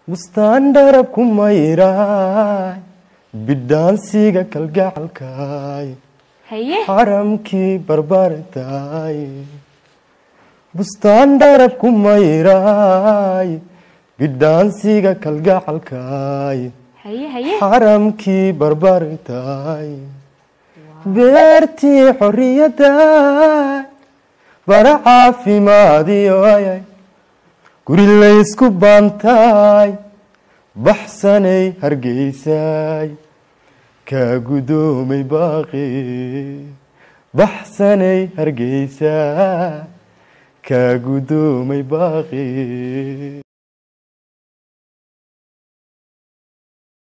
bustaan dharab ku mayraay bidhaansiga kalgacalkaay haye xaramkii barbartaay bustaan dharab ku mayraay bidhaansiga kalgacalkaay haye haye xaramkii barbartaay beertii xorriyadaay bara caafimaadiyoyay guri laysku baantaay baxsanay hargeysaay kaa gudoomay baaqi baxsanay hargeysaay kaa gudoomay baaqi